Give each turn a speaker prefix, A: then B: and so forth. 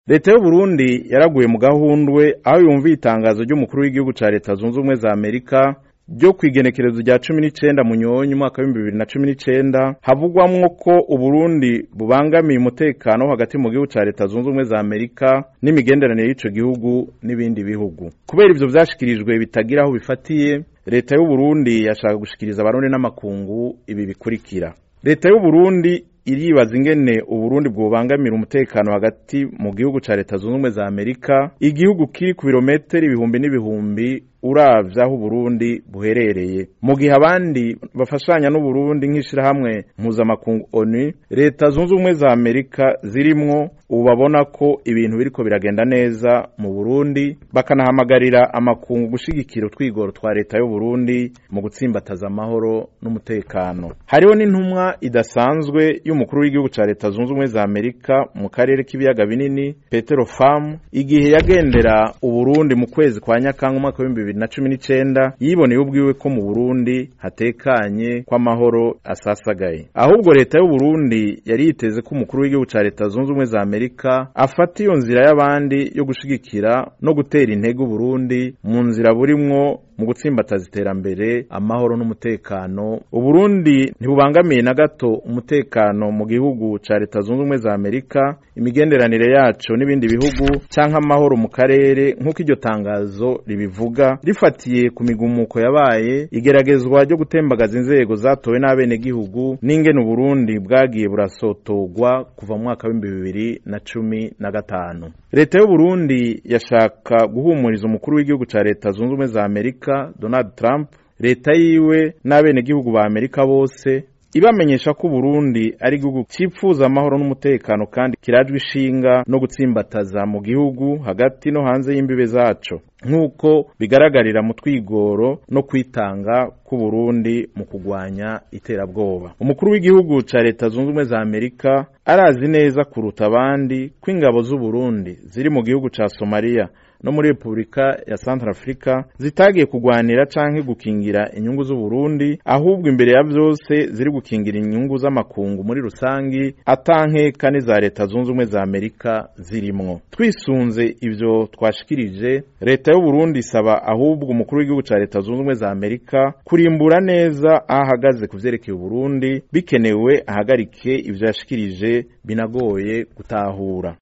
A: leta y'uburundi yaraguye mu gahundwe aho yumviye itangazo ry'umukuru w'igihugu ca leta zunze ubumwe za amerika ryo kw'igenekerezo rya cumi n'icenda munyonyi umwaka w'ibihumbi bibiri na cumi n'icenda havugwamwo ko uburundi bubangamiye umutekano wo hagati mu gihugu ca leta zunze ubumwe za amerika n'imigenderanire y'ico gihugu n'ibindi bihugu kubera ivyo vyashikirijwe bitagira aho bifatiye leta y'uburundi yashaka gushikiriza abarundi n'amakungu ibi bikurikira leta y'uburundi iribaza ingene uburundi bwobangamira umutekano hagati mu gihugu ca leta zunze ubumwe za amerika igihugu kiri ku birometero ibihumbi n'ibihumbi uravye aho uburundi buherereye mu gihe abandi bafashanya n'uburundi nk'ishirahamwe mpuzamakungu onu leta zunze ubumwe za amerika zirimwo ubu babona ko ibintu biriko biragenda neza mu burundi bakanahamagarira amakungu gushigikira utwigoro twa leta y'uburundi mu gutsimbataza amahoro n'umutekano hariho n'intumwa idasanzwe y'umukuru w'igihugu ca leta zunze ubumwe za amerika mu karere k'ibiyaga binini petero famu igihe yagendera uburundi mu kwezi kwa nyakanga umwaka w'ibihumbi bibiri na cumi n'icenda yiboneye ubwiwe ko mu burundi hatekanye kw'amahoro asasagaye ahubwo leta y'uburundi yari yiteze ko umukuru w'igihugu ca leta zunze ubumwe za amerika afata iyo nzira y'abandi yo gushigikira no gutera intege uburundi mu nzira burimwo mu gutsimbataza iterambere amahoro n'umutekano uburundi ntibubangamiye na gato umutekano mu gihugu ca leta zunze ubumwe za amerika imigenderanire yaco n'ibindi bihugu canke amahoro mu karere nk'uko iryo tangazo ribivuga rifatiye ku migumuko yabaye igeragezwa ryo gutembagaza inzego zatowe n'abenegihugu n'ingene uburundi bwagiye burasotorwa kuva mu mwaka w'ibihumbi bibiri na cumi na gatanu leta y'uburundi yashaka guhumuriza umukuru w'igihugu ca leta zunze ubumwe za amerika donald trump leta yiwe n'abenegihugu ba amerika bose ibamenyesha ko Burundi ari igihugu cipfuza amahoro n'umutekano kandi kirajwe ishinga no gutsimbataza mu gihugu hagati no hanze y'imbibe zaco nk'uko bigaragarira mu twigoro no kwitanga ku Burundi mu kugwanya iterabwoba umukuru w'igihugu ca leta zunze ubumwe za Amerika arazi neza kuruta abandi ko ingabo z'u Burundi ziri mu gihugu ca Somalia no muri Republika ya Central Africa zitagiye kugwanira canke gukingira inyungu z'u Burundi ahubwo imbere ya vyose ziri gukingira inyungu z'amakungu muri rusangi atanke kane za leta zunze ubumwe za Amerika zirimwo twisunze ivyo twashikirije leta y'u Burundi isaba ahubwo umukuru w'igihugu ca leta zunze ubumwe za Amerika kurimbura neza aho ahagaze ku vyerekeye Burundi bikenewe ahagarike ivyo yashikirije binagoye gutahura